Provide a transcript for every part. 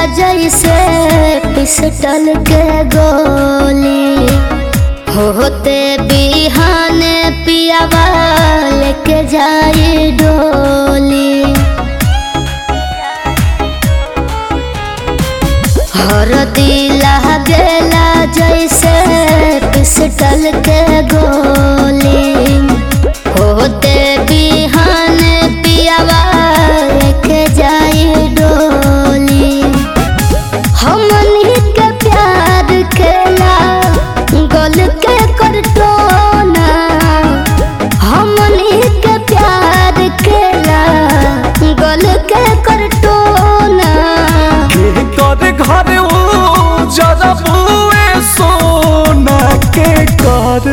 जैसे पिस्टल के गोली होते बिहाने पियावा लेके जाई डोली हर दिला गेला जैसे पिस्टल के गोली होते बिहान पियावा लेके जाई डोली हमनी के प्यार खेला गोल के करटोना हमनी के प्यार खेला गोल के करटोना के कर घर ओ जरा बुए सोना के कर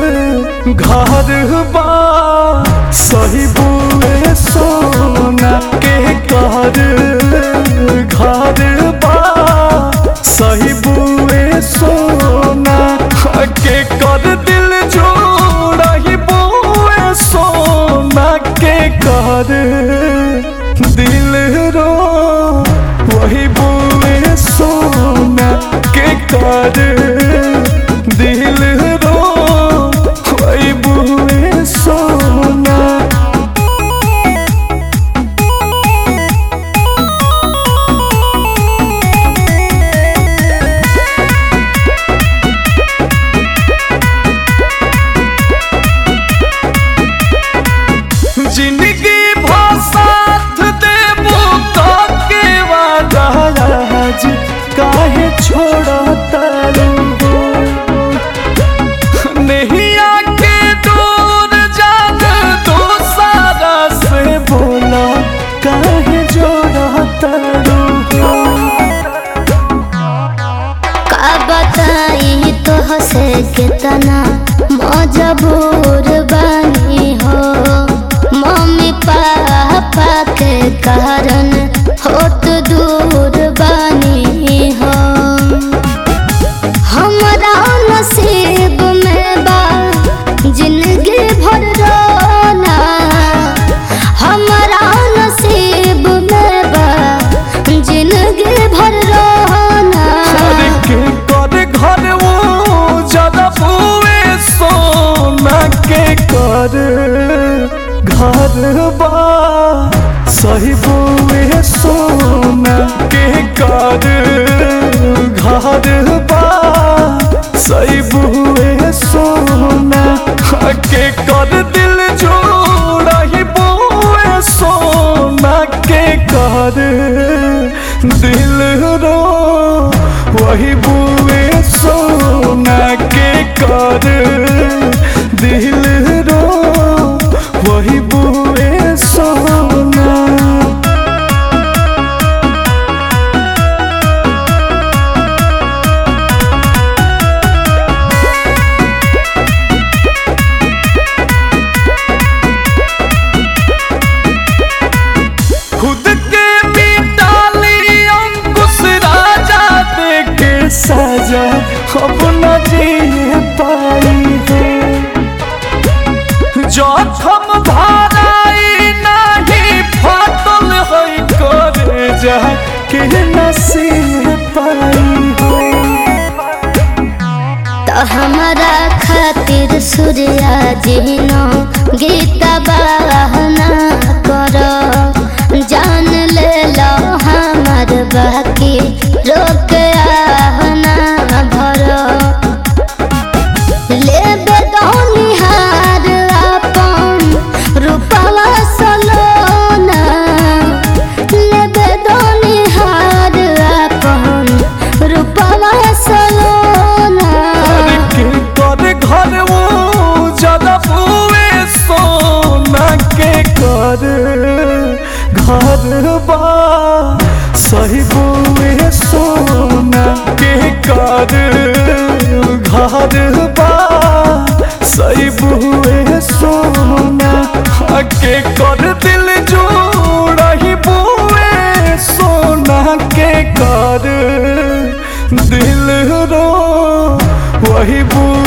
घर बा सही बुए सोना के कर घर बा सही बुए सोना के कर दिल जोड़ा ही बुए सोना के कर दिल रो वही बुए सोना के कर दिल रो वही बुए सोना जिंदगी भसाथ देबो के वादा आज काहे छोड़ा तारू नहीं आके दूर जान दो सारा से बोला काहे जोड़ा तारू का बताई तो हसे कितना मजबूर बनी हो मम्मी पापा के कारण होत दूर बनी हो हमरा नसीब में बा जिंदगी भर रोना हमरा नसीब में बा जिंदगी भर रोना अरे के कर घर वो ज्यादा बुए सोना के कर घर बा सही बुए सोना के कर घर बा सही बुए सोना के कर दिल जोड़ा ही बुए सोना के कर दिल रो वही बुए सोना के कर दिल रो वही बुए सोना खुद के मिटाली अंकुश राजा देके सजा अब न जी पाई है जखम भराई नहीं फाटल है करे जा के नसीब पाई है तो हमारा खातिर सूर्या जिनो गीता बहना करो जान ले लो हमार बाकी रोक आहना भरो ले बेदौनी हार अपन रूपवा सलोना ले बेदौनी हार अपन रूपवा सलोना अरे के कर घर वो ज्यादा बुए सोना के कर घर बा सही बुए सोना के कर घर बा सही बुए सोना के कर दिल जोड़ा ही बुए सोना के कर दिल रो वही बुए